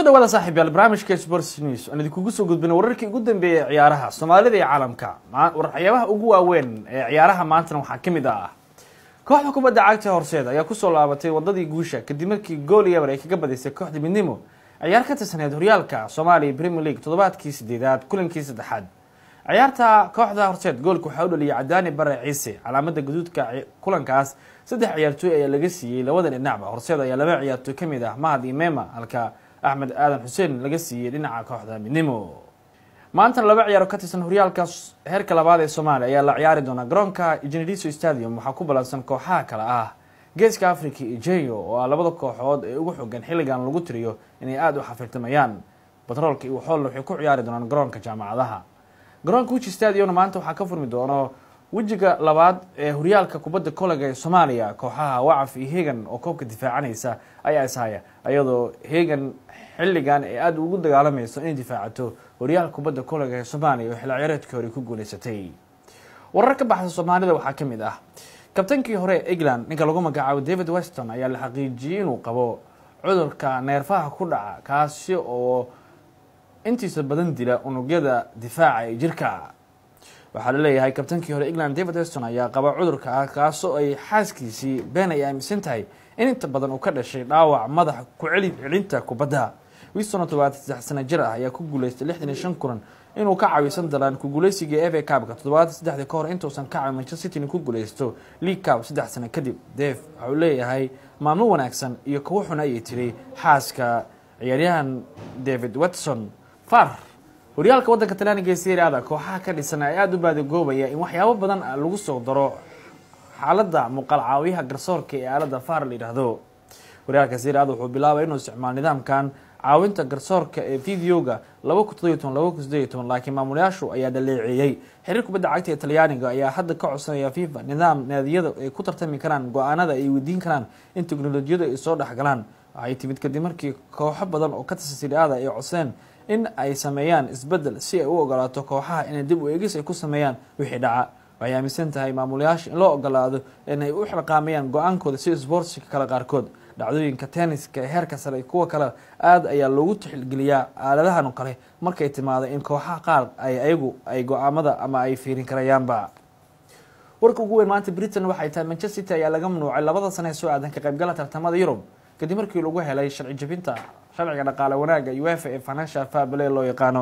dhawaada saaxiib yaal barnaamijka sports news aan idinkugu soo gudbina wararkii ugu dambeeyey ee ciyaaraha soomaalida iyo caalamka waxyaabaha ugu waaweyn ee ciyaaraha maantana waxaa ka mid ah kooxda kubadda cagta horseed ayaa kusoo laabatay wadadii guusha kadib markii gool iyo eber ay kaga badisay kooxda midnimo ciyaar ka tirsaneed horyaalka soomaaliya premier league toddobaadkii sideedaad kulankii saddexaad ciyaarta kooxda horseed goolka waxaa u dhaliyay cadaani bare ciise calaamada guduudka kulankaas saddex ciyaartooy ayaa laga siiyey labada dhinacba horseed ayaa laba ciyaartooy kamid ah mahad iyo mema halka axmed aadan xuseen laga siiyey dhinaca kooxda midnimo maantana laba ciyaaro ka tirsan horyaalka heerka labaad ee soomaaliya ayaa la ciyaari doonaa garoonka generiso stadium waxaa ku ballansan kooxaha kale ah geeska africa iyo jeyo oo ah labada kooxood ee ugu xogan xilligan lagu tiriyo inay aada u xafiltamayaan batroolka iyo waxoolna waxay ku ciyaari doonaan garoonka jaamacadaha garoonka wichi stadiumna maanta waxaa ka furmi doono wejiga labaad ee horyaalka kubadda kolega ee soomaaliya kooxaha wacaf iyo hegan oo koobka difaacanaysa ayaa ishaya iyadoo hegan xilligan ay aada ugu dagaalamayso inay difaacato horyaalka kubadda kolega ee soomaaliya oo xilli ciyaareedkii hore ku guuleysatay warar ka baxsa soomaalida waxaa ka mid ah kabtankii hore ee england ninka lagu magacaabo david weston ayaa la xaqiijiyey inuu qabo cudurka neerfaha ku dhaca kaasi oo intiisa badan dila unugyada difaaca ee jirka waxaa la leeyahay kabtankii hore england david weston ayaa qaba cudurka ah kaasoo ay xaaskiisii been ay aaminsan tahay in inta badan uu ka dhashay dhaawac madaxa ku celi celinta kubadda wiston oo todobaatan saddex sana jir ah ayaa ku guuleystay lixdan iyo shan kulan inuu ka caawisan dalaan ku guuleysiga eva cabka toddobaatan saddexdii ka hor intuusan ka caawin manchester city ku guuleysto league cab saddex sano kadib def waxa uu leeyahay maalmo wanaagsan iyo kuwo xun ayay tiri xaaska ciyaaryahan david watson far horyaalka waddanka talyaaniga ee seriada kooxaha ka dhisan ay aada u baadagoobaya in waxyaabo badan lagu soo daro xaaladda muuqaal caawiyaha garsoorka ee aalada far la yidhaahdo horyaalka seriada wuxuu bilaabay inuu isticmaalo nidaamkan caawinta garsoorka ee videoga laba kun toddobiyo toban laba kun sideeyo toban laakiin maamulayaashu ayaa dhaleeceeyey xiriir kubadda cagta ee talyaaniga ayaa hadda ka codsanaya fifa nidaam naadiyada ay ku tartami karaan go-aanada ay weydiin karaan in teknolojiyadu ay soo dhexgalaan waxay timid kadib markii kooxo badan oo ka tirsan seriada ay codseen in ay sameeyaan isbedel si ay u ogolaato kooxaha inay dib u eegis ay ku sameeyaan wixii dhaca waxay aaminsan tahay maamulayaasha in loo ogolaado inay u xilqaamayaan go-aankooda si sboortska kale qaarkood dhacdooyinka tenniska ee heerka sare kuwa kale aada ayaa loogu tixgeliyaa aaladahan kale markay timaado in kooxaha qaar ay ayagu ay go-aamada ama ay fiirin karayaanba warka ugu weyn maanta britain waxay tahay manchester city ayaa laga mamnuucay labada sane ee soo aadan ka qaybgala tartamada yurub kadib markii lagu helay sharci jabinta sharciga dhaqaale wanaaga uefa ee financial fabile loo yaqaano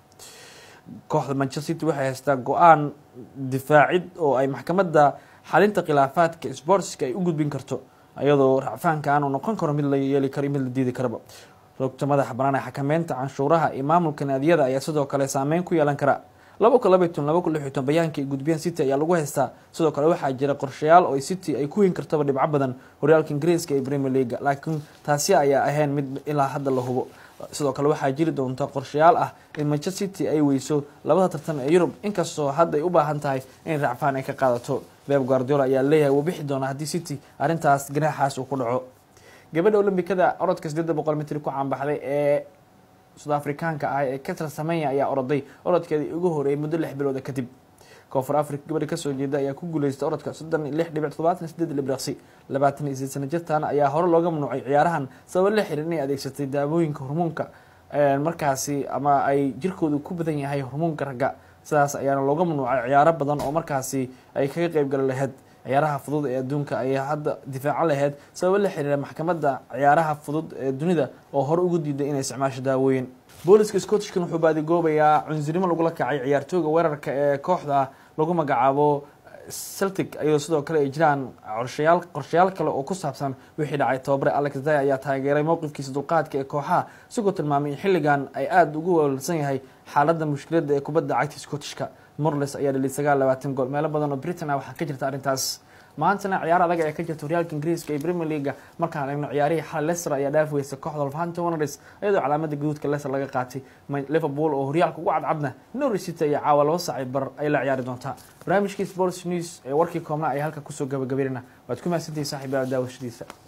kooxda manchester city waxay haystaa go-aan difaacid oo ay maxkamadda xalinta khilaafaadka sportska ay u gudbin karto iyadoo racfaanka aanu noqon karo mid la yeeli karo mid la diidi karaba rogta madaxa banaan ee xakameynta canshuuraha iyo maamulka naadiyada ayaa sidoo kale saameyn ku yeelan kara laba kun labaiy ton laba kun lix iyo ton bayaanka ay gudbiyaan city ayaa lagu haystaa sidoo kale waxaa jira qorshayaal oo city ay ku weyn kartaba dhibco badan horyaalka ingiriiska iyo premier leaga laakiin taasi ayaa ahayn mid ilaa hadda la hubo sidoo kale waxaa jiri doonta qorshayaal ah in manchester city ay weyso labada tartan ee yurub inkastoo hadda ay u baahan tahay in racfaan ay ka qaadato beb guardiola ayaa leeyahay wuu bixi doona haddii city arrintaas ganaaxaas uu ku dhaco gabadha olombikada orodka sideeda boqol mitri ku caanbaxday ee sud afrikaanka ah ee katar samenya ayaa oroday orodkeedii ugu horeeyay muddo lix bilooda kadib koonfur africa gabadha kasoo jeeda ayaa ku guuleystay orodka soddon lix dhibic todobaatan sideed libraqsi labaatan iyo sideed sana jirtan ayaa hore looga mamnuucay ciyaarahan sabab la xihiir inay adeegsatay daawooyinka hormoonka markaasi ama ay jirkoodu ku badan yahay hormoonka ragga sidaas ayaana looga mamnuucay ciyaaro badan oo markaasi ay kaga qeybgali lahayd ciyaaraha fudud ee adduunka ayaa hadda difaacan lahayd sababo la xiriira maxkamadda ciyaaraha fudud ee dunida oo hore ugu diiday inay isticmaasho daawooyin booliska scottishkan wuxuu baadigoobayaa cunsurimo lagula kacay ciyaartooyga weerarka ee kooxda lagu magacaabo celtic iyadoo sidoo kale ay jiraan qorshayaal qorshayaal kale oo ku saabsan wixii dhacay tababare alex day ayaa taageeray mowqifkiisa dulqaadka ee kooxaha isagoo tilmaamay in xilligan ay aada ugu weelsan yahay xaaladda mushkiladda ee kubadda cagta scottishka morles ayaa dhaliy sagaal labaatan gool meelo badan oo britain ah waxaa ka jirta arrintaas maantana ciyaar adag ee ka jirta horyaalka ingiriiska iyo premier leaga markaan eegno ciyaarihii xal leicester ayaa dhaaf weysa kooxda wolverhampton wanderers iyadoo calaamada gaduudka leicester laga qaatay liverpool oo horyaalka ugu cadcadna norwich city ayaa caawa laba saaci bar ay la ciyaari doontaa barnaamijkii sports news ee warkii koobna ay halka kusoo gabagabeynana waad ku mahadsantihi saaxiibayaal daawashadiisa